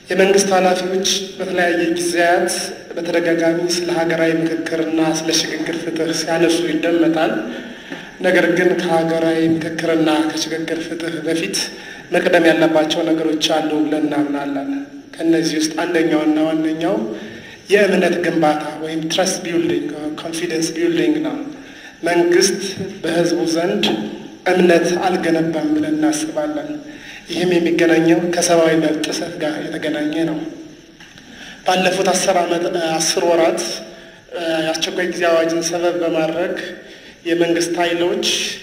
የመንግስት ኃላፊዎች በተለያየ ጊዜያት በተደጋጋሚ ስለ ሀገራዊ ምክክርና ስለ ሽግግር ፍትህ ሲያነሱ ይደመጣል። ነገር ግን ከሀገራዊ ምክክርና ከሽግግር ፍትህ በፊት መቅደም ያለባቸው ነገሮች አሉ ብለን እናምናለን። ከእነዚህ ውስጥ አንደኛውና ዋነኛው የእምነት ግንባታ ወይም ትረስት ቢልዲንግ ኮንፊደንስ ቢልዲንግ ነው። መንግስት በህዝቡ ዘንድ እምነት አልገነባም ብለን እናስባለን። ይህም የሚገናኘው ከሰብአዊ መብት ጥሰት ጋር የተገናኘ ነው። ባለፉት አስር ዓመት አስር ወራት የአስቸኳይ ጊዜ አዋጅን ሰበብ በማድረግ የመንግስት ኃይሎች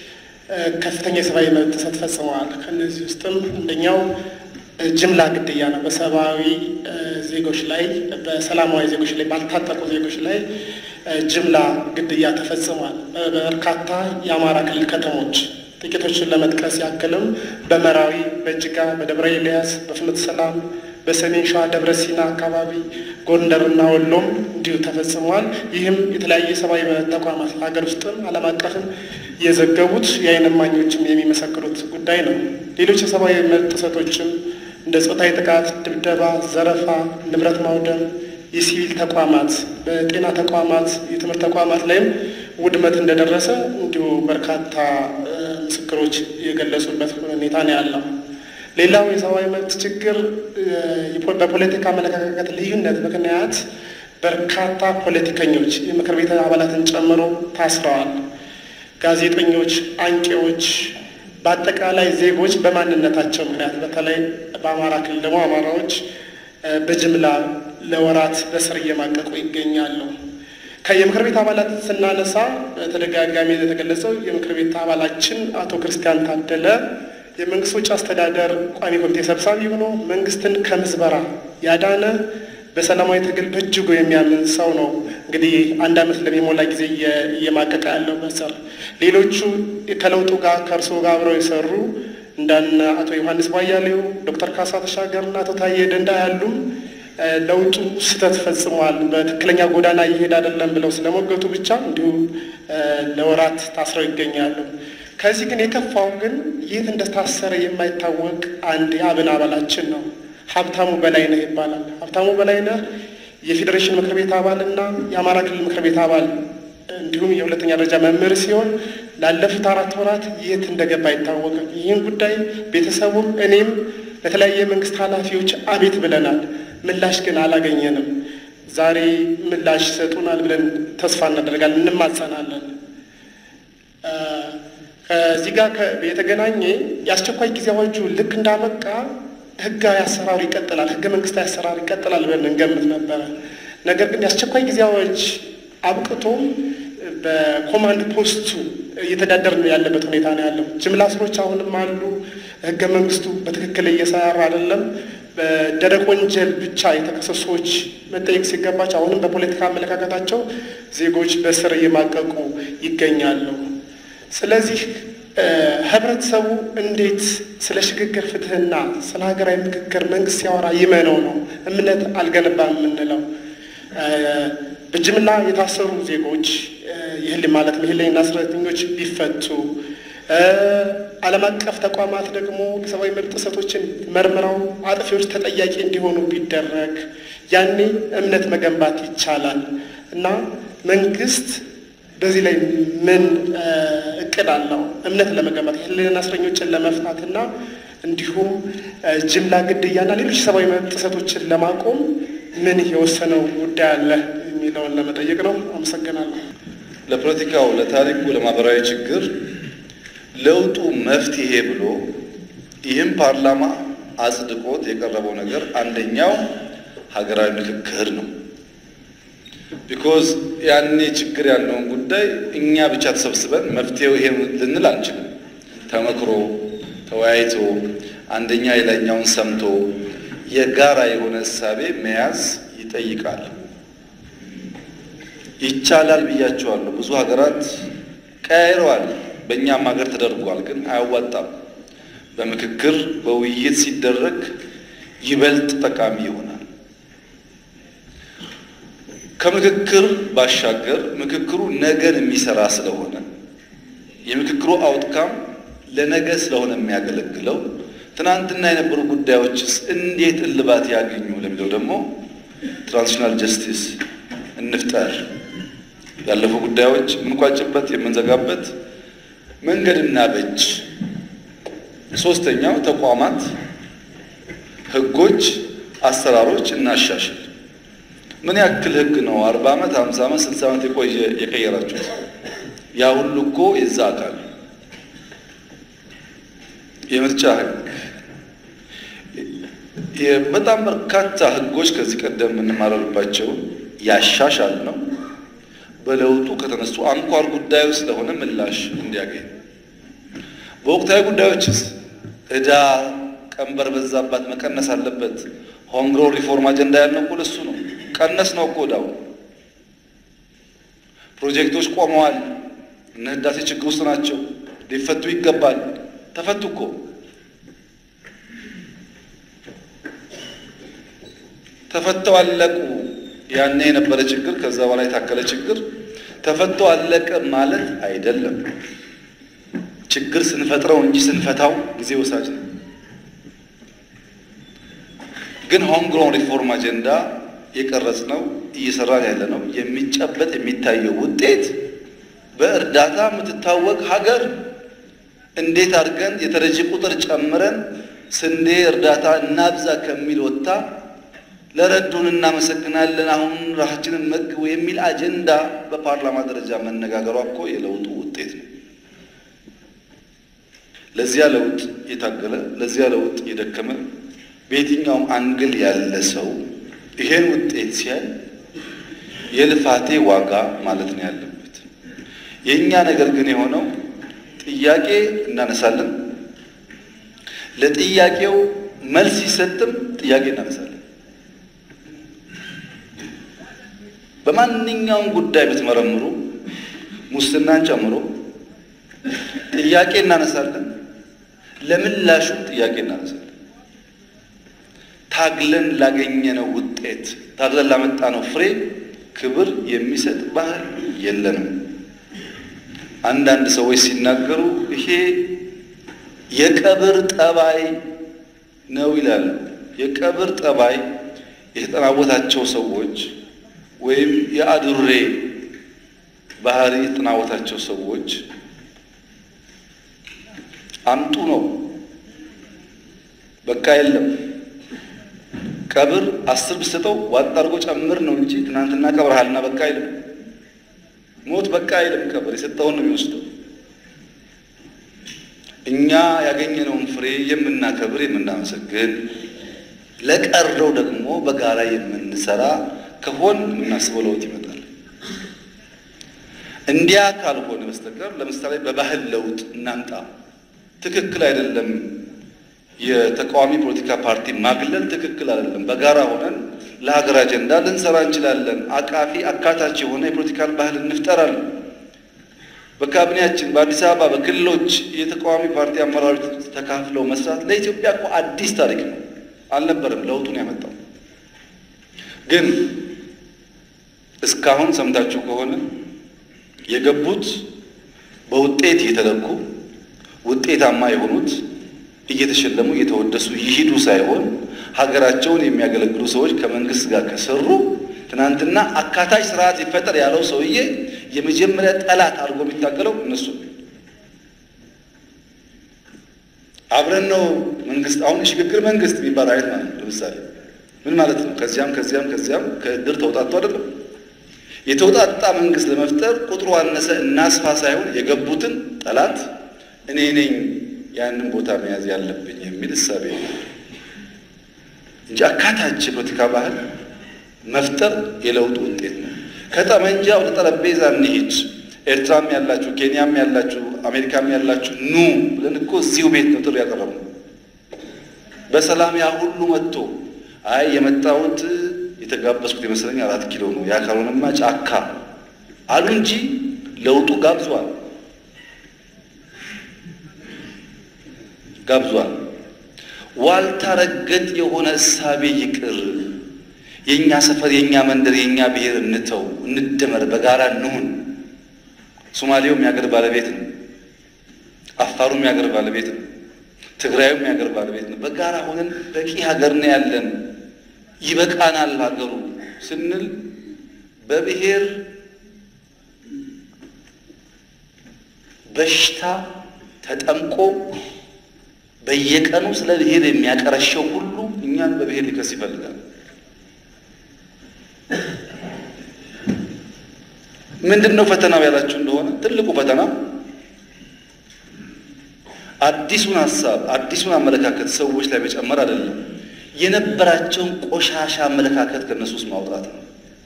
ከፍተኛ የሰብአዊ መብት ጥሰት ፈጽመዋል። ከእነዚህ ውስጥም አንደኛው ጅምላ ግድያ ነው። በሰብአዊ ዜጎች ላይ በሰላማዊ ዜጎች ላይ ባልታጠቁ ዜጎች ላይ ጅምላ ግድያ ተፈጽሟል። በበርካታ የአማራ ክልል ከተሞች ጥቂቶችን ለመጥቀስ ያክልም በመራዊ፣ በእጅጋ፣ በደብረ ኤልያስ፣ በፍኖተ ሰላም፣ በሰሜን ሸዋ ደብረ ሲና አካባቢ፣ ጎንደርና ወሎም እንዲሁ ተፈጽሟል። ይህም የተለያዩ የሰብአዊ መብት ተቋማት ሀገር ውስጥም ዓለም አቀፍም የዘገቡት የዓይን እማኞችም የሚመሰክሩት ጉዳይ ነው። ሌሎች የሰብአዊ መብት ጥሰቶችም እንደ ጾታዊ ጥቃት፣ ድብደባ፣ ዘረፋ፣ ንብረት ማውደም፣ የሲቪል ተቋማት በጤና ተቋማት፣ የትምህርት ተቋማት ላይም ውድመት እንደደረሰ እንዲሁ በርካታ ምስክሮች የገለጹበት ሁኔታ ነው ያለው። ሌላው የሰብአዊ መብት ችግር በፖለቲካ አመለካከት ልዩነት ምክንያት በርካታ ፖለቲከኞች የምክር ቤት አባላትን ጨምሮ ታስረዋል። ጋዜጠኞች፣ አንቂዎች፣ በአጠቃላይ ዜጎች በማንነታቸው ምክንያት በተለይ በአማራ ክልል ደግሞ አማራዎች በጅምላ ለወራት በስር እየማቀቁ ይገኛሉ። የምክር ቤት አባላት ስናነሳ በተደጋጋሚ የተገለጸው የምክር ቤት አባላችን አቶ ክርስቲያን ታደለ የመንግስት ወጪ አስተዳደር ቋሚ ኮሚቴ ሰብሳቢ ሆኖ መንግስትን ከምዝበራ ያዳነ በሰላማዊ ትግል በእጅጉ የሚያምን ሰው ነው። እንግዲህ አንድ ዓመት ለሚሞላ ጊዜ እየማቀቀ ያለው በስር ሌሎቹ ከለውጡ ጋር ከእርሶ ጋር አብረው የሰሩ እንዳነ አቶ ዮሐንስ ቧያሌው፣ ዶክተር ካሳ ተሻገርና አቶ ታዬ ደንዳ ያሉም ለውጡ ስህተት ፈጽሟል፣ በትክክለኛ ጎዳና እየሄድ አይደለም ብለው ስለሞገቱ ብቻ እንዲሁ ለወራት ታስረው ይገኛሉ። ከዚህ ግን የከፋው ግን የት እንደታሰረ የማይታወቅ አንድ የአብን አባላችን ነው። ሀብታሙ በላይነህ ይባላል። ሀብታሙ በላይነህ የፌዴሬሽን ምክር ቤት አባል እና የአማራ ክልል ምክር ቤት አባል እንዲሁም የሁለተኛ ደረጃ መምህር ሲሆን ላለፉት አራት ወራት የት እንደገባ አይታወቅም። ይህን ጉዳይ ቤተሰቡም እኔም ለተለያየ የመንግስት ኃላፊዎች አቤት ብለናል። ምላሽ ግን አላገኘንም። ዛሬ ምላሽ ይሰጡናል ብለን ተስፋ እናደርጋለን፣ እንማጸናለን። ከዚህ ጋር የተገናኘ የአስቸኳይ ጊዜ አዋጁ ልክ እንዳበቃ ህጋዊ አሰራሩ ይቀጥላል፣ ህገ መንግስታዊ አሰራር ይቀጥላል ብለን እንገምት ነበረ። ነገር ግን የአስቸኳይ ጊዜ አዋጅ አብቅቶ በኮማንድ ፖስቱ እየተዳደር ነው ያለበት ሁኔታ ነው ያለው። ጅምላ እስሮች አሁንም አሉ። ህገ መንግስቱ በትክክል እየሰራ አይደለም። በደረቅ ወንጀል ብቻ የተከሰሱ ሰዎች መጠየቅ ሲገባቸው አሁንም በፖለቲካ አመለካከታቸው ዜጎች በስር እየማቀቁ ይገኛሉ። ስለዚህ ህብረተሰቡ እንዴት ስለ ሽግግር ፍትህና ስለ ሀገራዊ ምክክር መንግስት ሲያወራ ይመነው ነው እምነት አልገነባም የምንለው? በጅምላ የታሰሩ ዜጎች ይህል ማለት የህሊና እስረኞች ቢፈቱ ዓለም አቀፍ ተቋማት ደግሞ የሰብአዊ መብት ጥሰቶችን መርምረው አጥፊዎች ተጠያቂ እንዲሆኑ ቢደረግ ያኔ እምነት መገንባት ይቻላል እና መንግስት በዚህ ላይ ምን እቅድ አለው? እምነት ለመገንባት የህሊና እስረኞችን ለመፍታትና እንዲሁም ጅምላ ግድያና ሌሎች ሰብአዊ መብት ጥሰቶችን ለማቆም ምን የወሰነው ጉዳይ አለ የሚለውን ለመጠየቅ ነው። አመሰግናለሁ። ለፖለቲካው፣ ለታሪኩ፣ ለማህበራዊ ችግር ለውጡ መፍትሄ ብሎ ይህም ፓርላማ አጽድቆት የቀረበው ነገር አንደኛው ሀገራዊ ምክክር ነው። ቢኮዝ ያኔ ችግር ያለውን ጉዳይ እኛ ብቻ ተሰብስበን መፍትሄው ይሄ ልንል አንችልም። ተመክሮ ተወያይቶ አንደኛ የላይኛውን ሰምቶ የጋራ የሆነ እሳቤ መያዝ ይጠይቃል። ይቻላል ብያቸዋለሁ። ብዙ ሀገራት ቀያይረዋል። በእኛም ሀገር ተደርጓል፣ ግን አያዋጣም። በምክክር በውይይት ሲደረግ ይበልጥ ጠቃሚ ይሆናል። ከምክክር ባሻገር ምክክሩ ነገን የሚሰራ ስለሆነ የምክክሩ አውትካም ለነገ ስለሆነ የሚያገለግለው ትናንትና የነበሩ ጉዳዮችስ እንዴት እልባት ያገኙ ለሚለው ደግሞ ትራንዚሽናል ጀስቲስ እንፍጠር። ያለፉ ጉዳዮች የምንቋጭበት የምንዘጋበት መንገድና በጅ። ሶስተኛው ተቋማት፣ ህጎች፣ አሰራሮች እናሻሽል። ምን ያክል ህግ ነው አርባ ዓመት ሀምሳ ዓመት ስልሳ ዓመት የቆየ የቀየራችሁት? ያ ሁሉ እኮ የዛ አካል የምርጫ ህግ በጣም በርካታ ህጎች ከዚህ ቀደም የምንማረርባቸው ያሻሻል ነው። በለውጡ ከተነሱ አንኳር ጉዳዮች ስለሆነ ምላሽ እንዲያገኝ በወቅታዊ ጉዳዮችስ ዕዳ ቀንበር በዛባት መቀነስ አለበት። ሆምግሮ ሪፎርም አጀንዳ ያልነው እኮ ለሱ ነው። ቀነስ ነው እኮ ዕዳው። ፕሮጀክቶች ቆመዋል። እነ ህዳሴ ችግር ውስጥ ናቸው። ሊፈቱ ይገባል። ተፈቱ እኮ ተፈተው አለቁ። ያኔ የነበረ ችግር ከዛ በኋላ የታከለ ችግር ተፈቶ አለቀ ማለት አይደለም። ችግር ስንፈጥረው እንጂ ስንፈታው ጊዜ ወሳጅ ነው። ግን ሆም ግሮን ሪፎርም አጀንዳ የቀረጽ ነው እየሰራን ያለ ነው። የሚጨበጥ የሚታየው ውጤት በእርዳታ የምትታወቅ ሀገር እንዴት አድርገን የተረጂ ቁጥር ጨምረን ስንዴ እርዳታ እናብዛ ከሚል ወጥታ ለረዱን እናመሰግናለን፣ አሁን ራሳችንን መግቡ የሚል አጀንዳ በፓርላማ ደረጃ መነጋገሯ እኮ የለውጡ ውጤት ነው። ለዚያ ለውጥ የታገለ ለዚያ ለውጥ የደከመ በየትኛውም አንግል ያለ ሰው ይሄን ውጤት ሲያይ የልፋቴ ዋጋ ማለት ነው ያለበት። የእኛ ነገር ግን የሆነው ጥያቄ እናነሳለን፣ ለጥያቄው መልስ ሲሰጥም ጥያቄ እናነሳለን። በማንኛውም ጉዳይ ብትመረምሩ ሙስናን ጨምሮ ጥያቄ እናነሳለን፣ ለምላሹም ጥያቄ እናነሳለን። ታግለን ላገኘነው ውጤት ታግለን ላመጣነው ፍሬ ክብር የሚሰጥ ባህል የለንም። አንዳንድ ሰዎች ሲናገሩ ይሄ የቀብር ጠባይ ነው ይላሉ። የቀብር ጠባይ የተጠናወታቸው ሰዎች ወይም የአዱሬ ባህሪ የተጠናወታቸው ሰዎች አምጡ ነው። በቃ የለም ቀብር አስር ብትሰጠው ዋጥ አድርጎ ጨምር ነው እንጂ ትናንትና ቀብረሃልና በቃ አይልም። ሞት በቃ አይልም። ቀብር የሰጠውን ነው የሚወስደው። እኛ ያገኘነውን ፍሬ የምናከብር የምናመሰግን፣ ለቀረው ደግሞ በጋራ የምንሰራ ከሆን የምናስበው ለውጥ ይመጣል። እንዲያ ካልሆነ በስተቀር ለምሳሌ በባህል ለውጥ እናምጣ፣ ትክክል አይደለም። የተቃዋሚ ፖለቲካ ፓርቲ ማግለል ትክክል አይደለም። በጋራ ሆነን ለሀገር አጀንዳ ልንሰራ እንችላለን። አቃፊ አካታች የሆነ የፖለቲካል ባህል እንፍጠራለን። በካቢኔያችን በአዲስ አበባ በክልሎች የተቃዋሚ ፓርቲ አመራሮች ተካፍለው መስራት ለኢትዮጵያ እኮ አዲስ ታሪክ ነው። አልነበረም ለውጡን ያመጣው። ግን እስካሁን ሰምታችሁ ከሆነ የገቡት በውጤት እየተለኩ ውጤታማ የሆኑት እየተሸለሙ እየተወደሱ ይሂዱ ሳይሆን ሀገራቸውን የሚያገለግሉ ሰዎች ከመንግስት ጋር ከሰሩ ትናንትና አካታች ስርዓት ይፈጠር ያለው ሰውዬ የመጀመሪያ ጠላት አድርጎ የሚታገለው እነሱ አብረን ነው መንግስት አሁን የሽግግር መንግስት የሚባል አይነት ማለት ነው። ለምሳሌ ምን ማለት ነው? ከዚያም ከዚያም ከዚያም ከእድር ተውጣጡ አይደለም። የተውጣጣ መንግስት ለመፍጠር ቁጥሩ አነሰ እናስፋ ሳይሆን የገቡትን ጠላት እኔ ነኝ ያንን ቦታ መያዝ ያለብኝ የሚል እሳቤ እንጂ አካታች የፖለቲካ ባህል መፍጠር የለውጡ ውጤት ነው። ከጠመንጃ ወደ ጠረጴዛ እንሂድ። ኤርትራም ያላችሁ፣ ኬንያም ያላችሁ፣ አሜሪካም ያላችሁ ኑ ብለን እኮ እዚሁ ቤት ነው ጥሪ ያቀረብነው። በሰላም ያ ሁሉ መጥቶ አይ የመጣሁት የተጋበዝኩት የመሰለኝ አራት ኪሎ ነው ያ ካልሆነማ ጫካ አሉ እንጂ ለውጡ ጋብዟል ጋብዟል። ዋልታ ረገጥ የሆነ እሳቤ ይቅር። የእኛ ሰፈር፣ የእኛ መንደር፣ የእኛ ብሔር እንተው፣ እንደመር፣ በጋራ እንሁን። ሶማሌውም የአገር ባለቤት ነው። አፋሩም የአገር ባለቤት ነው። ትግራዩም የሀገር ባለቤት ነው። በጋራ ሆነን በቂ ሀገር ነው ያለን፣ ይበቃናል ሀገሩ ስንል በብሔር በሽታ ተጠምቆ በየቀኑ ስለ ብሔር የሚያቀረሸው ሁሉ እኛን በብሔር ሊከስ ይፈልጋል። ምንድን ነው ፈተናው ያላችሁ እንደሆነ ትልቁ ፈተና አዲሱን ሀሳብ አዲሱን አመለካከት ሰዎች ላይ መጨመር አይደለም፣ የነበራቸውን ቆሻሻ አመለካከት ከእነሱ ውስጥ ማውጣት ነው።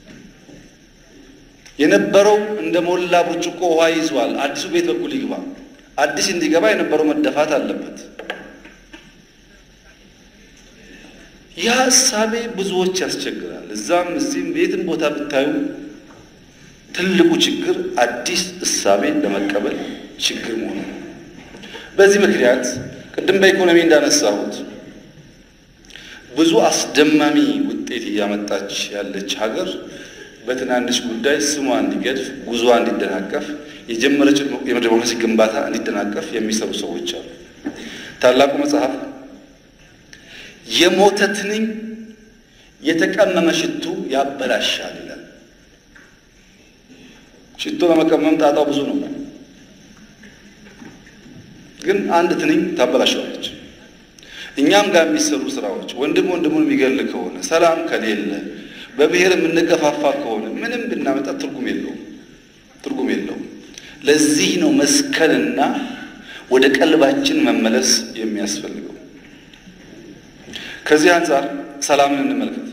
የነበረው እንደ ሞላ ብርጭቆ ውሃ ይዟል። አዲሱ ቤት በኩል ይግባ። አዲስ እንዲገባ የነበረው መደፋት አለበት። ያ እሳቤ ብዙዎች ያስቸግራል። እዛም እዚህም የትም ቦታ ብታዩ ትልቁ ችግር አዲስ እሳቤ ለመቀበል ችግር መሆኑ ነው። በዚህ ምክንያት ቅድም በኢኮኖሚ እንዳነሳሁት ብዙ አስደማሚ ውጤት እያመጣች ያለች ሀገር በትናንሽ ጉዳይ ስሟ እንዲገድፍ፣ ጉዞዋ እንዲደናቀፍ፣ የጀመረችው የዲሞክራሲ ግንባታ እንዲደናቀፍ የሚሰሩ ሰዎች አሉ። ታላቁ መጽሐፍ የሞተ ትንኝ የተቀመመ ሽቱ ያበላሻል ይላል። ሽቶ ለመቀመም ጣጣው ብዙ ነው፣ ግን አንድ ትንኝ ታበላሻለች። እኛም ጋር የሚሰሩ ስራዎች ወንድም ወንድሙን የሚገል ከሆነ ሰላም ከሌለ በብሔር የምንገፋፋ ከሆነ ምንም ብናመጣ ትርጉም የለውም፣ ትርጉም የለውም። ለዚህ ነው መስከንና ወደ ቀልባችን መመለስ የሚያስፈልገው። ከዚህ አንጻር ሰላምን እንመልከት።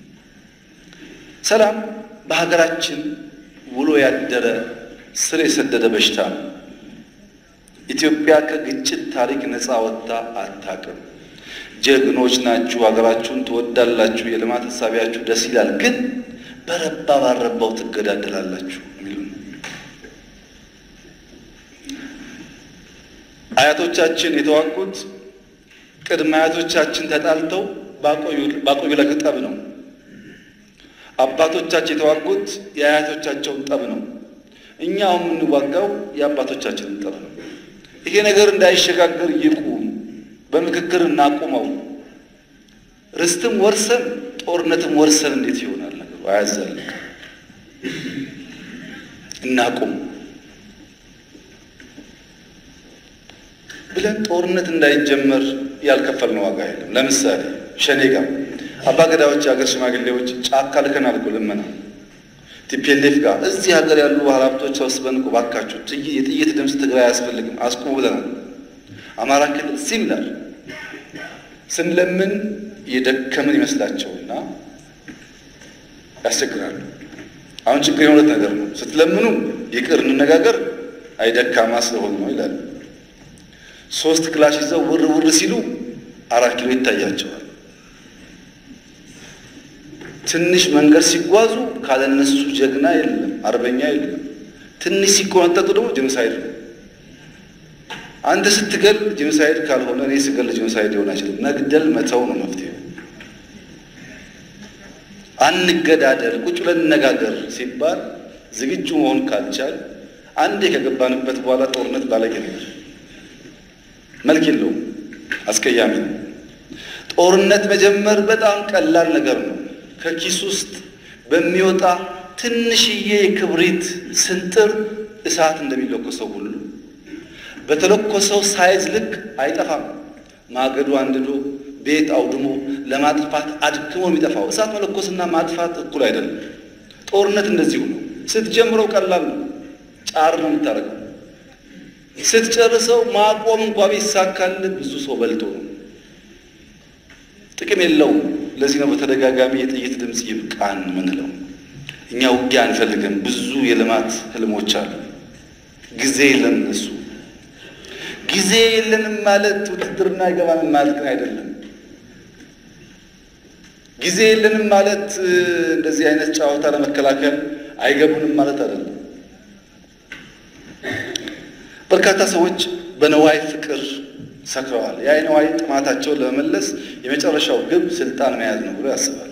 ሰላም በሀገራችን ውሎ ያደረ ስር የሰደደ በሽታ ነው። ኢትዮጵያ ከግጭት ታሪክ ነፃ ወጥታ አታውቅም። ጀግኖች ናችሁ፣ ሀገራችሁን ትወዳላችሁ፣ የልማት ሀሳቢያችሁ ደስ ይላል፣ ግን በረባ ባረባው ትገዳደላላችሁ የሚሉ አያቶቻችን የተዋጉት ቅድመ አያቶቻችን ተጣልተው ባቆዩ ለቅጠብ ነው። አባቶቻችን የተዋጉት የአያቶቻቸውን ጠብ ነው። እኛው የምንዋጋው የአባቶቻችንን ጠብ ነው። ይሄ ነገር እንዳይሸጋገር ይቁም፣ በምክክር እናቁመው። ርስትም ወርሰን ጦርነትም ወርሰን እንዴት ይሆናል ነገሩ? አያዛልቅ። እናቁም ብለን ጦርነት እንዳይጀመር ያልከፈልነው ዋጋ የለም። ለምሳሌ ሸኔ ጋር አባ ገዳዎች፣ የሀገር ሽማግሌዎች ጫካ ልከናል እኮ ልመና ቲፒኤልኤፍ ጋር እዚህ ሀገር ያሉ ባለሀብቶች ሰብስበን እኮ ባካችሁ የጥይት ድምፅ ትግራይ አያስፈልግም አስቁሙ ብለናል። አማራ ክልል ሲሚላር ስንለምን የደከምን ይመስላቸውና ያስቸግራሉ። አሁን ችግር የሁለት ነገር ነው። ስትለምኑ ይቅር እንነጋገር፣ አይደካማ ስለሆኑ ነው ይላሉ። ሶስት ክላሽ ይዘው ውር ውር ሲሉ አራት ኪሎ ይታያቸዋል። ትንሽ መንገድ ሲጓዙ ካለነሱ ጀግና የለም፣ አርበኛ የለም። ትንሽ ሲቆነጠጡ ደግሞ ጄኖሳይድ ነው። አንተ ስትገል ጄኖሳይድ ካልሆነ እኔ ስገል ጄኖሳይድ ሊሆን አይችልም። መግደል መተው ነው መፍትሄው። አንገዳደል፣ ቁጭ ብለን እነጋገር ሲባል ዝግጁ መሆን ካልቻል አንዴ ከገባንበት በኋላ ጦርነት ባለጌ ነገር መልክ የለውም፣ አስቀያሚ ነው። ጦርነት መጀመር በጣም ቀላል ነገር ነው። ከኪስ ውስጥ በሚወጣ ትንሽዬ የክብሪት ስንጥር እሳት እንደሚለኮሰው ሁሉ በተለኮሰው ሳይዝ ልክ አይጠፋም። ማገዶ አንድዶ ቤት አውድሞ ለማጥፋት አድክሞ የሚጠፋው እሳት መለኮስና ማጥፋት እኩል አይደለም። ጦርነት እንደዚሁ ነው። ስትጀምረው ቀላል ነው፣ ጫር ነው የምታደርገው። ስትጨርሰው ማቆም እንኳ ቢሳካል ብዙ ሰው በልቶ ነው፣ ጥቅም የለውም። ለዚህ ነው በተደጋጋሚ የጥይት ድምፅ ይብቃን ምንለው። እኛ ውጊያ አንፈልግም። ብዙ የልማት ህልሞች አሉ። ጊዜ የለን እነሱ ጊዜ የለንም ማለት ውትድርና አይገባንም ማለት ግን አይደለም። ጊዜ የለንም ማለት እንደዚህ አይነት ጨዋታ ለመከላከል አይገቡንም ማለት አይደለም። በርካታ ሰዎች በነዋይ ፍቅር ሰክረዋል። ያ የነዋይ ጥማታቸውን ለመመለስ የመጨረሻው ግብ ስልጣን መያዝ ነው ብሎ ያስባል።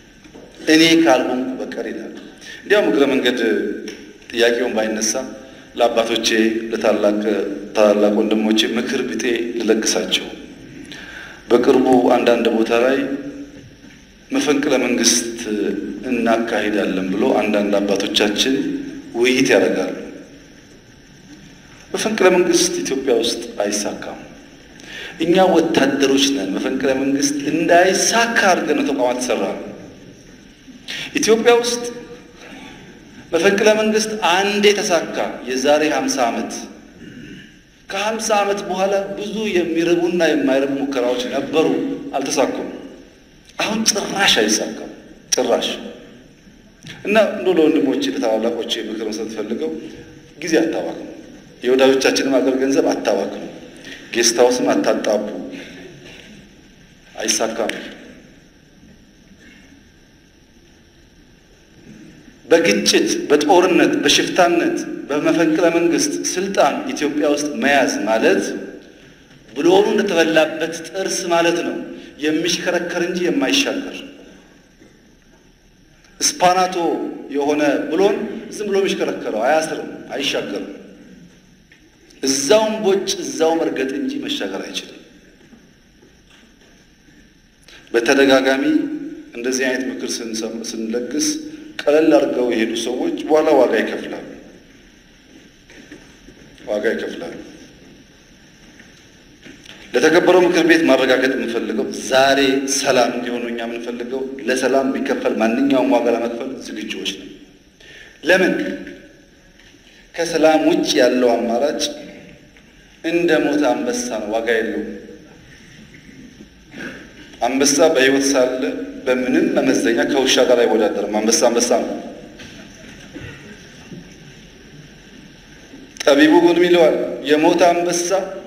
እኔ ካልሆንኩ በቀር ይላል። እንዲያውም እግረ መንገድ ጥያቄውን ባይነሳ ለአባቶቼ ለታላቅ ታላላቅ ወንድሞቼ ምክር ቢጤ ልለግሳቸው። በቅርቡ አንዳንድ ቦታ ላይ መፈንቅለ መንግስት እናካሂዳለን ብሎ አንዳንድ አባቶቻችን ውይይት ያደርጋሉ። መፈንቅለ መንግስት ኢትዮጵያ ውስጥ አይሳካም። እኛ ወታደሮች ነን። መፈንቅለ መንግስት እንዳይሳካ አድርገን ነው ተቋማት ተሰራ ነው። ኢትዮጵያ ውስጥ መፈንቅለ መንግስት አንዴ ተሳካ፣ የዛሬ 50 ዓመት። ከ50 ዓመት በኋላ ብዙ የሚረቡና የማይረቡ ሙከራዎች ነበሩ፣ አልተሳኩም። አሁን ጭራሽ አይሳካም፣ ጭራሽ እና እንዶ ለወንድሞቼ ለታላላቆቼ ምክር መስጠት ፈልገው ጊዜ አታባክኑ፣ የወዳጆቻችንም አገር ገንዘብ አታባክኑ፣ ጌስት ሃውስም አታጣቡ፣ አይሳካም። በግጭት በጦርነት በሽፍታነት በመፈንቅለ መንግስት ስልጣን ኢትዮጵያ ውስጥ መያዝ ማለት ብሎኑ እንደተበላበት ጥርስ ማለት ነው። የሚሽከረከር እንጂ የማይሻገር ስፓናቶ የሆነ ብሎን ዝም ብሎ የሚሽከረከረው አያስርም፣ አይሻገርም። እዛውም ቦጭ እዛው መርገጥ እንጂ መሻገር አይችልም። በተደጋጋሚ እንደዚህ አይነት ምክር ስንለግስ ቀለል አድርገው የሄዱ ሰዎች በኋላ ዋጋ ይከፍላሉ፣ ዋጋ ይከፍላሉ። ለተከበረው ምክር ቤት ማረጋገጥ የምንፈልገው ዛሬ ሰላም እንዲሆኑ እኛ የምንፈልገው ለሰላም የሚከፈል ማንኛውም ዋጋ ለመክፈል ዝግጁዎች ነው። ለምን ከሰላም ውጭ ያለው አማራጭ እንደ ሞተ አንበሳ ነው፣ ዋጋ የለውም። አንበሳ በሕይወት ሳለ በምንም መመዘኛ ከውሻ ጋር አይወዳደርም። አንበሳ አንበሳ ነው። ጠቢቡ ግን ይለዋል የሞተ አንበሳ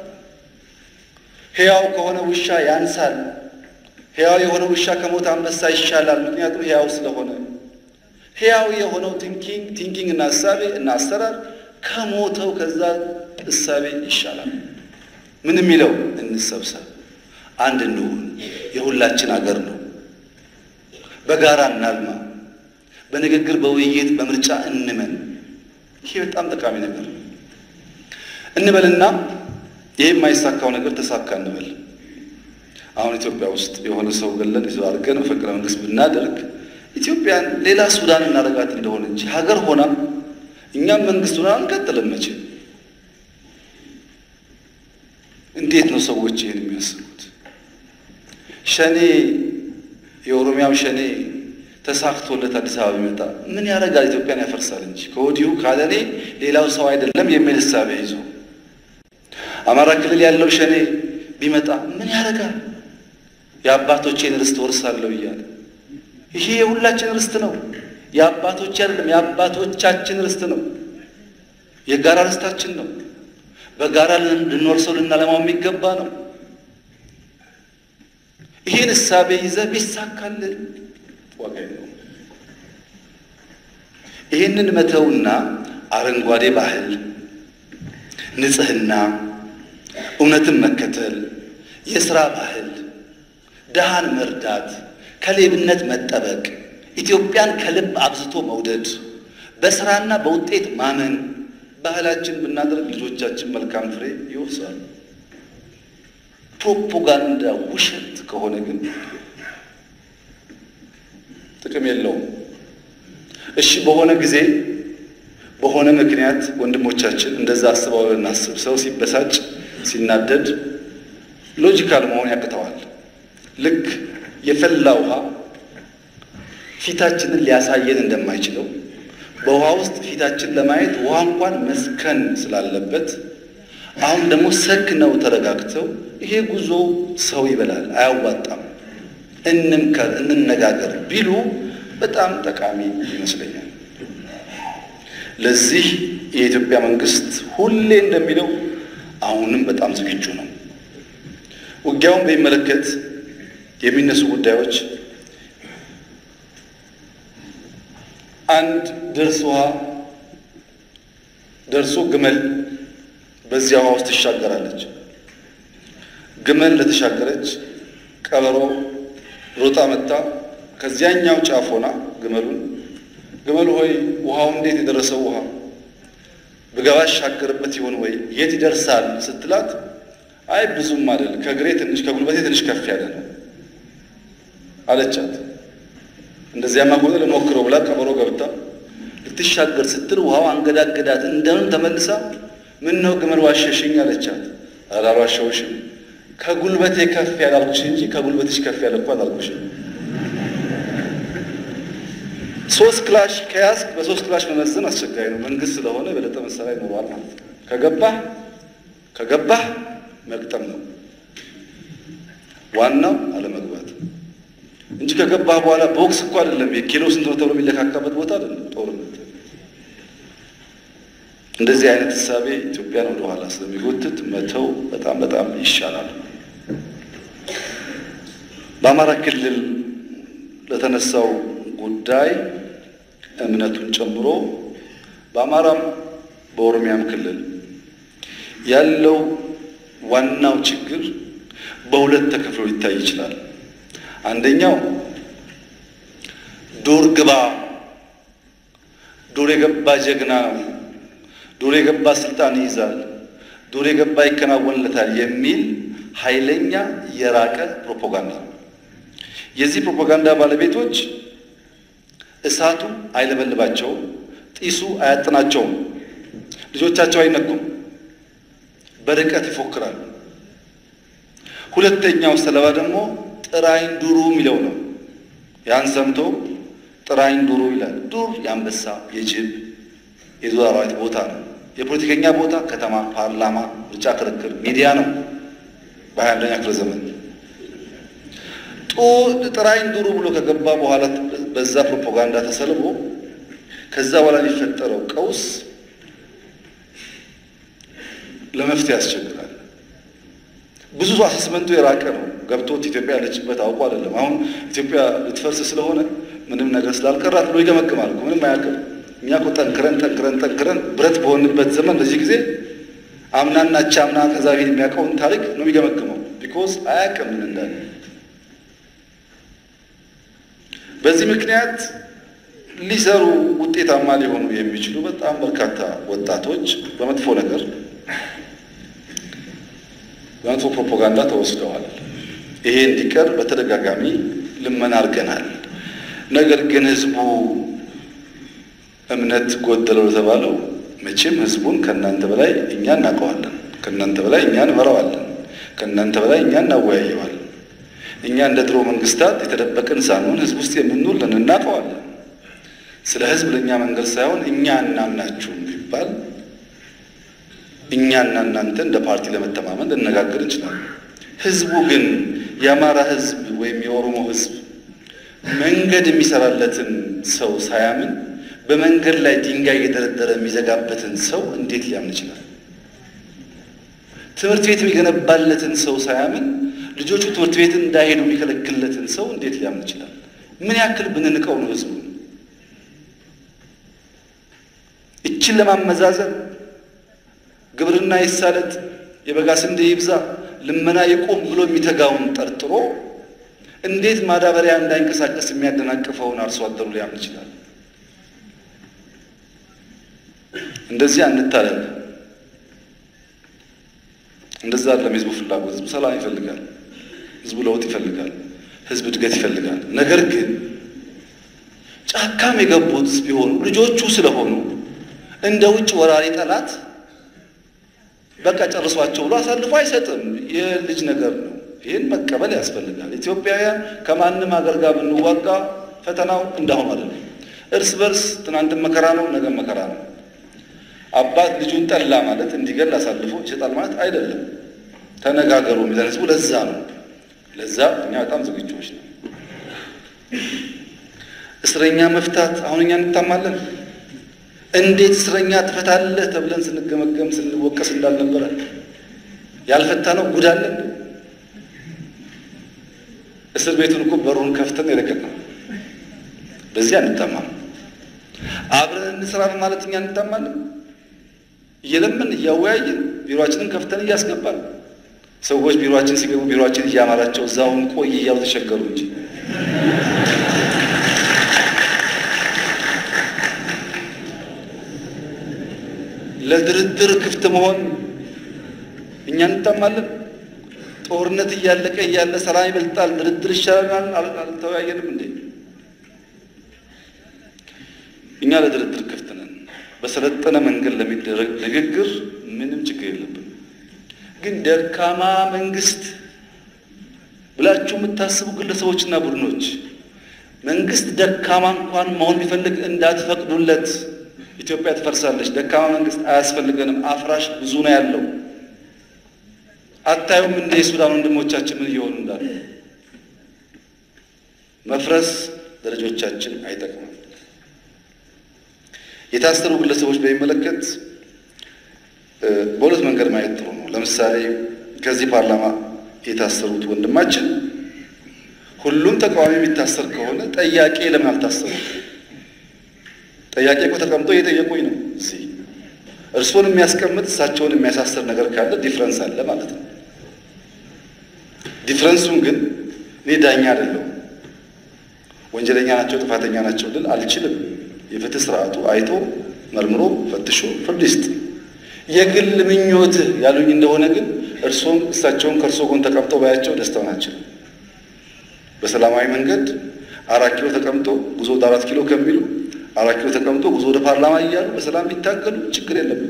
ሕያው ከሆነ ውሻ ያንሳል። ሕያው የሆነ ውሻ ከሞተ አንበሳ ይሻላል። ምክንያቱም ሕያው ስለሆነ ሕያው የሆነው ቲንኪንግ ቲንኪንግ እና እሳቤ እና አሰራር ከሞተው ከዛ እሳቤ ይሻላል። ምን የሚለው እንሰብሰብ፣ አንድ እንሁን፣ የሁላችን አገር ነው፣ በጋራ እናልማ፣ በንግግር በውይይት በምርጫ እንመን። ይሄ በጣም ጠቃሚ ነገር እንበልና ይህ የማይሳካው ነገር ተሳካ እንበል። አሁን ኢትዮጵያ ውስጥ የሆነ ሰው ገለን ይዘው አድርገን መፈንቅለ መንግስት ብናደርግ ኢትዮጵያን ሌላ ሱዳን እናደርጋት እንደሆነ እንጂ ሀገር ሆና እኛም መንግስት ሆና አንቀጥልም መቼም። እንዴት ነው ሰዎች ይህን የሚያስቡት? ሸኔ የኦሮሚያው ሸኔ ተሳክቶለት አዲስ አበባ ቢመጣ ምን ያደርጋል? ኢትዮጵያን ያፈርሳል እንጂ ከወዲሁ ካለኔ ሌላው ሰው አይደለም የሚል እሳቤ ይዞ አማራ ክልል ያለው ሸኔ ቢመጣ ምን ያደርጋል? የአባቶቼን ርስት ወርሳለሁ እያለ ይሄ የሁላችን ርስት ነው። የአባቶች አይደለም የአባቶቻችን ርስት ነው። የጋራ ርስታችን ነው። በጋራ ልንወርሰው ልናለማው የሚገባ ነው። ይህን እሳቤ ይዘህ ቢሳካልን ዋጋ የለውም። ይህንን መተውና አረንጓዴ ባህል፣ ንጽህና፣ እውነትን መከተል፣ የሥራ ባህል፣ ድሃን መርዳት፣ ከሌብነት መጠበቅ፣ ኢትዮጵያን ከልብ አብዝቶ መውደድ፣ በሥራና በውጤት ማመን ባህላችን ብናደርግ ልጆቻችን መልካም ፍሬ ይወርሳሉ። ፕሮፓጋንዳ ውሸት ከሆነ ግን ጥቅም የለውም። እሺ በሆነ ጊዜ በሆነ ምክንያት ወንድሞቻችን እንደዛ አስበው እናስብ። ሰው ሲበሳጭ ሲናደድ ሎጂካል መሆን ያቅተዋል። ልክ የፈላ ውሃ ፊታችንን ሊያሳየን እንደማይችለው በውሃ ውስጥ ፊታችን ለማየት ውሃ እንኳን መስከን ስላለበት አሁን ደግሞ ሰክነው ተረጋግተው ይሄ ጉዞ ሰው ይበላል፣ አያዋጣም፣ እንምከር፣ እንነጋገር ቢሉ በጣም ጠቃሚ ይመስለኛል። ለዚህ የኢትዮጵያ መንግስት ሁሌ እንደሚለው አሁንም በጣም ዝግጁ ነው። ውጊያውን በሚመለከት የሚነሱ ጉዳዮች አንድ ደርስ ውሃ ደርሶ ግመል በዚያ ውሃ ውስጥ ትሻገራለች። ግመል ለተሻገረች ቀበሮ ሮጣ መጣ ከዚያኛው ጫፍ ሆና ግመሉን ግመል ሆይ ውሃው እንዴት የደረሰው ውሃ ብገባ እሻገርበት ይሆን ወይ የት ይደርሳል ስትላት፣ አይ ብዙም አይደል ከእግሬ ትንሽ ከጉልበቴ ትንሽ ከፍ ያለ ነው አለቻት። እንደዚያማ ከሆነ ልሞክረው ብላ ቀበሮ ገብታ ልትሻገር ስትል ውሃው አንገዳገዳት። እንደምን ተመልሳ ምን ነው ግመል ዋሸሽኝ አለቻት። ኧረ አልዋሸሁሽም ከጉልበቴ ከፍ ያለ አልኩሽ እንጂ ከጉልበትሽ ከፍ ያለ እኮ አላልኩሽም። ሶስት ክላሽ ከያዝክ በሶስት ክላሽ መመዘን አስቸጋሪ ነው። መንግስት ስለሆነ የበለጠ መሳሪያ ይኖረዋል ማለት ነው። ከገባህ ከገባህ መግጠም ነው ዋናው አለመግባት እንጂ ከገባህ በኋላ ቦክስ እኮ አይደለም የኪሎ ስንት ነው ተብሎ የሚለካካበት ቦታ አይደለም ጦርነት። እንደዚህ አይነት እሳቤ ኢትዮጵያን ወደ ኋላ ስለሚጎትት መተው በጣም በጣም ይሻላል። በአማራ ክልል ለተነሳው ጉዳይ እምነቱን ጨምሮ በአማራም በኦሮሚያም ክልል ያለው ዋናው ችግር በሁለት ተከፍሎ ሊታይ ይችላል። አንደኛው ዱር ግባ፣ ዱር የገባ ጀግና ነው፣ ዱር የገባ ስልጣን ይይዛል፣ ዱር የገባ ይከናወንለታል የሚል ኃይለኛ የራቀ ፕሮፓጋንዳ ነው። የዚህ ፕሮፓጋንዳ ባለቤቶች እሳቱ አይለበልባቸውም፣ ጢሱ አያጥናቸውም፣ ልጆቻቸው አይነኩም፣ በርቀት ይፎክራሉ። ሁለተኛው ሰለባ ደግሞ ጥራይን ዱሩ የሚለው ነው። ያን ሰምቶ ጥራይን ዱሩ ይላል። ዱር የአንበሳ የጅብ የዱር አራዊት ቦታ ነው። የፖለቲከኛ ቦታ ከተማ፣ ፓርላማ፣ ምርጫ፣ ክርክር፣ ሚዲያ ነው። በሀያ አንደኛ ክፍለ ዘመን ጥራይን ዱሩ ብሎ ከገባ በኋላ በዛ ፕሮፓጋንዳ ተሰልቦ ከዛ በኋላ የሚፈጠረው ቀውስ ለመፍትሄ ያስቸግራል። ብዙ አሰስመንቱ የራቀ ነው። ገብቶት ኢትዮጵያ ያለችበት አውቆ አይደለም። አሁን ኢትዮጵያ ልትፈርስ ስለሆነ ምንም ነገር ስላልቀራት ብሎ ይገመግማል እኮ ምንም አያውቅም። እኛ እኮ ጠንክረን ጠንክረን ጠንክረን ብረት በሆንበት ዘመን በዚህ ጊዜ አምናና አምና ከዛ በፊት የሚያውቀውን ታሪክ ነው የሚገመግመው። ቢኮዝ አያውቅም ምን እንዳለ። በዚህ ምክንያት ሊሰሩ ውጤታማ ሊሆኑ የሚችሉ በጣም በርካታ ወጣቶች በመጥፎ ነገር በመጥፎ ፕሮፓጋንዳ ተወስደዋል። ይሄ እንዲቀር በተደጋጋሚ ልመና አድርገናል። ነገር ግን ህዝቡ እምነት ጎደለው የተባለው መቼም ህዝቡን ከእናንተ በላይ እኛ እናውቀዋለን፣ ከእናንተ በላይ እኛ እንመራዋለን፣ ከእናንተ በላይ እኛ እናወያየዋለን። እኛ እንደ ድሮ መንግስታት የተደበቅን ሳንሆን ህዝብ ውስጥ የምንውል ነን፣ እናውቀዋለን። ስለ ህዝብ ለእኛ መንገድ ሳይሆን እኛ እናምናችሁም ቢባል እኛና እናንተ እንደ ፓርቲ ለመተማመን ልነጋገር እንችላለን። ህዝቡ ግን የአማራ ህዝብ ወይም የኦሮሞ ህዝብ መንገድ የሚሰራለትን ሰው ሳያምን በመንገድ ላይ ድንጋይ እየደረደረ የሚዘጋበትን ሰው እንዴት ሊያምን ይችላል? ትምህርት ቤት የሚገነባለትን ሰው ሳያምን ልጆቹ ትምህርት ቤት እንዳይሄዱ የሚከለክልለትን ሰው እንዴት ሊያምን ይችላል? ምን ያክል ብንንቀው ነው ህዝቡ? እችን ለማመዛዘን ግብርና ይሳለጥ፣ የበጋ ስንዴ ይብዛ፣ ልመና ይቁም ብሎ የሚተጋውን ጠርጥሮ እንዴት ማዳበሪያ እንዳይንቀሳቀስ የሚያደናቅፈውን አርሶ አደሩ ሊያምን ይችላል? እንደዚህ አንታለል። እንደዛ አይደለም የህዝቡ ፍላጎት። ህዝቡ ሰላም ይፈልጋል። ህዝቡ ለውጥ ይፈልጋል። ህዝብ እድገት ይፈልጋል። ነገር ግን ጫካም የገቡት ቢሆኑ ልጆቹ ስለሆኑ እንደ ውጭ ወራሪ ጠላት በቃ ጨርሷቸው ብሎ አሳልፎ አይሰጥም። የልጅ ነገር ነው። ይህን መቀበል ያስፈልጋል። ኢትዮጵያውያን ከማንም ሀገር ጋር ብንዋጋ ፈተናው እንዳሁኑ አይደለም። እርስ በርስ ትናንትም መከራ ነው፣ ነገ መከራ ነው። አባት ልጁን ጠላ ማለት እንዲገል አሳልፎ ይሰጣል ማለት አይደለም። ተነጋገሩ የሚለን ህዝቡ ለዛ ነው። ለዛ እኛ በጣም ዝግጆች ነው። እስረኛ መፍታት አሁን እኛ እንታማለን። እንዴት እስረኛ ትፈታለህ ተብለን ስንገመገም ስንወቀስ እንዳልነበረ ያልፈታ ነው ጉድ አለ። እስር ቤቱን እኮ በሩን ከፍተን የለቀቅነው በዚህ አንታማም። አብረን እንስራ ማለት እኛ እንታማለን። እየለምን እያወያየን ቢሮአችንን ከፍተን እያስገባን ሰዎች ቢሮአችን ሲገቡ ቢሮአችን እያማራቸው እዛውን ቆይ እያሉ ተቸገሩ እንጂ ለድርድር ክፍት መሆን እኛ እንታማለን። ጦርነት እያለቀ እያለ ሰላም ይበልጣል፣ ድርድር ይሻለናል። አልተወያየንም እንዴ? እኛ ለድርድር ክፍት ነን። በሰለጠነ መንገድ ለሚደረግ ንግግር ምንም ችግር የለብንም። ግን ደካማ መንግስት ብላችሁ የምታስቡ ግለሰቦችና ቡድኖች መንግስት ደካማ እንኳን መሆን ቢፈልግ እንዳትፈቅዱለት። ኢትዮጵያ ትፈርሳለች። ደካማ መንግስት አያስፈልገንም። አፍራሽ ብዙ ነው ያለው። አታዩም እንደ የሱዳን ወንድሞቻችን ምን እየሆኑ እንዳለ። መፍረስ ለልጆቻችን አይጠቅምም። የታሰሩ ግለሰቦች በሚመለከት በሁለት መንገድ ማየት ጥሩ ነው። ለምሳሌ ከዚህ ፓርላማ የታሰሩት ወንድማችን ሁሉም ተቃዋሚ የሚታሰር ከሆነ ጠያቄ ለምን አልታሰሩ? ጠያቄ እኮ ተቀምጦ እየጠየቁኝ ነው። እዚህ እርስዎን የሚያስቀምጥ እሳቸውን የሚያሳስር ነገር ካለ ዲፍረንስ አለ ማለት ነው። ዲፍረንሱን ግን እኔ ዳኛ አይደለሁም። ወንጀለኛ ናቸው ጥፋተኛ ናቸው ልል አልችልም። የፍትህ ስርዓቱ አይቶ መርምሮ ፈትሾ ፍርድ ይስጥ። የግል ምኞትህ ያሉኝ እንደሆነ ግን እርስዎም እሳቸውን ከእርሶ ጎን ተቀምጠው ባያቸው ደስታውን አልችልም። በሰላማዊ መንገድ አራት ኪሎ ተቀምጦ ጉዞ ወደ አራት ኪሎ ከሚሉ አራት ኪሎ ተቀምጦ ጉዞ ወደ ፓርላማ እያሉ በሰላም ቢታገሉ ችግር የለብንም።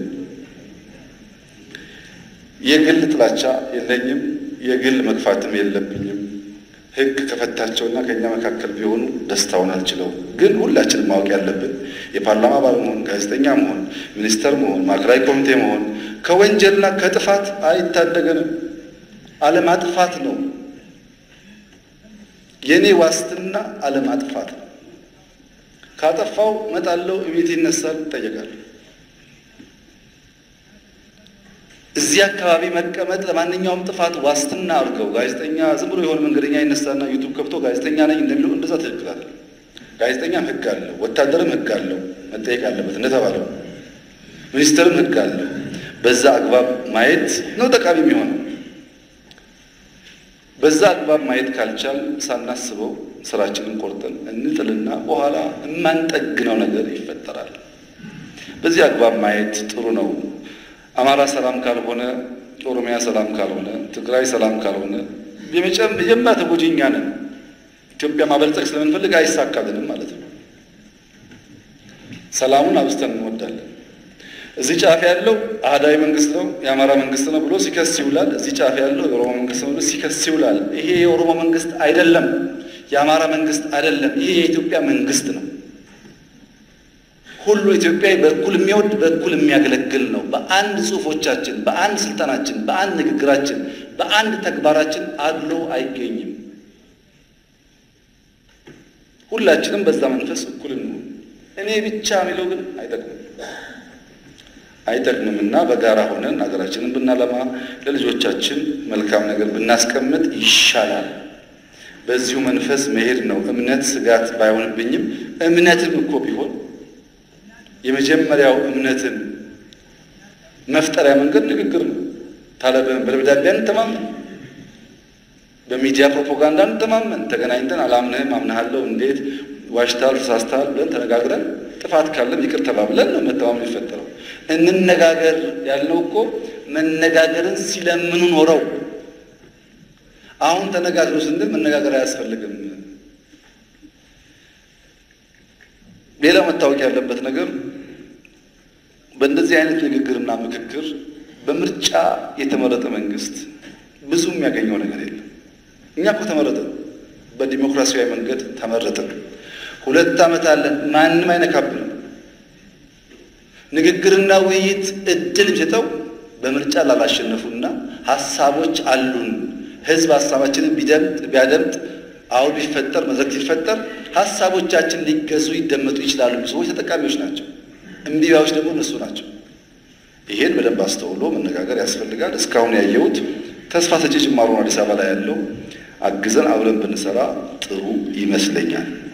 የግል ጥላቻ የለኝም። የግል መግፋትም የለብኝም። ሕግ ከፈታቸውና ከእኛ መካከል ቢሆኑ ደስታውን አልችለው። ግን ሁላችንም ማወቅ ያለብን የፓርላማ አባል መሆን፣ ጋዜጠኛ መሆን፣ ሚኒስተር መሆን፣ ማዕከላዊ ኮሚቴ መሆን ከወንጀልና ከጥፋት አይታደገንም። አለማጥፋት ነው። የእኔ ዋስትና አለማጥፋት ነው። ካጠፋው እመጣለሁ፣ እቤት ይነሳል፣ እጠየቃለሁ። እዚህ አካባቢ መቀመጥ ለማንኛውም ጥፋት ዋስትና አድርገው ጋዜጠኛ ዝም ብሎ የሆነ መንገደኛ ይነሳና ዩቱብ ከፍቶ ጋዜጠኛ ነኝ እንደሚለው እንደዛ ትክክል አይደለም። ጋዜጠኛም ሕግ አለው፣ ወታደርም ሕግ አለው፣ መጠየቅ አለበት እንደተባለው፣ ሚኒስትርም ሕግ አለው። በዛ አግባብ ማየት ነው ጠቃሚ የሚሆነው። በዛ አግባብ ማየት ካልቻል ሳናስበው ስራችንን ቆርጠን እንጥልና በኋላ የማንጠግነው ነገር ይፈጠራል። በዚህ አግባብ ማየት ጥሩ ነው። አማራ ሰላም ካልሆነ፣ ኦሮሚያ ሰላም ካልሆነ፣ ትግራይ ሰላም ካልሆነ የመጀመሪያ ተጎጂ እኛ ነን። ኢትዮጵያ ማበልጸግ ስለምንፈልግ አይሳካልንም ማለት ነው። ሰላሙን አብዝተን እንወዳለን። እዚህ ጫፍ ያለው አህዳዊ መንግስት ነው የአማራ መንግስት ነው ብሎ ሲከስ ይውላል። እዚህ ጫፍ ያለው የኦሮሞ መንግስት ነው ብሎ ሲከስ ይውላል። ይሄ የኦሮሞ መንግስት አይደለም፣ የአማራ መንግስት አይደለም። ይሄ የኢትዮጵያ መንግስት ነው። ሁሉ ኢትዮጵያዊ በእኩል የሚወድ በእኩል የሚያገለግል ነው። በአንድ ጽሁፎቻችን፣ በአንድ ስልጣናችን፣ በአንድ ንግግራችን፣ በአንድ ተግባራችን አድሎ አይገኝም። ሁላችንም በዛ መንፈስ እኩል እንሁን። እኔ ብቻ የሚለው ግን አይጠቅምም አይጠቅምም እና በጋራ ሆነን ሀገራችንን ብናለማ ለልጆቻችን መልካም ነገር ብናስቀምጥ ይሻላል። በዚሁ መንፈስ መሄድ ነው። እምነት ስጋት ባይሆንብኝም እምነትም እኮ ቢሆን የመጀመሪያው እምነትን መፍጠሪያ መንገድ ንግግር ነው። ታዲያ በደብዳቤ አንተማመን፣ በሚዲያ ፕሮፓጋንዳ አንተማመን። ተገናኝተን አላምንህም፣ አምናሃለሁ፣ እንዴት ዋሽታል፣ ተሳስተሃል ብለን ተነጋግረን ጥፋት ካለም ይቅር ተባብለን ነው መተማመን የሚፈጠረው። እንነጋገር ያልነው እኮ መነጋገርን ሲለምኑ ኖረው አሁን ተነጋግሩ ስንል መነጋገር አያስፈልግም። ሌላው መታወቅ ያለበት ነገር በእንደዚህ አይነት ንግግርና ምክክር በምርጫ የተመረጠ መንግስት ብዙ የሚያገኘው ነገር የለም። እኛ እኮ ተመረጥን፣ በዲሞክራሲያዊ መንገድ ተመረጥን። ሁለት ዓመት አለን፣ ማንም አይነካብንም። ንግግርና ውይይት እድል የሚሰጠው በምርጫ ላላሸነፉና ሀሳቦች አሉን ህዝብ ሀሳባችንን ቢያደምጥ አሁን ቢፈጠር መድረክ ሲፈጠር ሀሳቦቻችን ሊገዙ ይደመጡ ይችላሉ። ሰዎች ተጠቃሚዎች ናቸው። እምቢባዮች ደግሞ እነሱ ናቸው። ይሄን በደንብ አስተውሎ መነጋገር ያስፈልጋል። እስካሁን ያየሁት ተስፋ ሰጪ ጅማሮ አዲስ አበባ ላይ ያለው አግዘን አብረን ብንሰራ ጥሩ ይመስለኛል።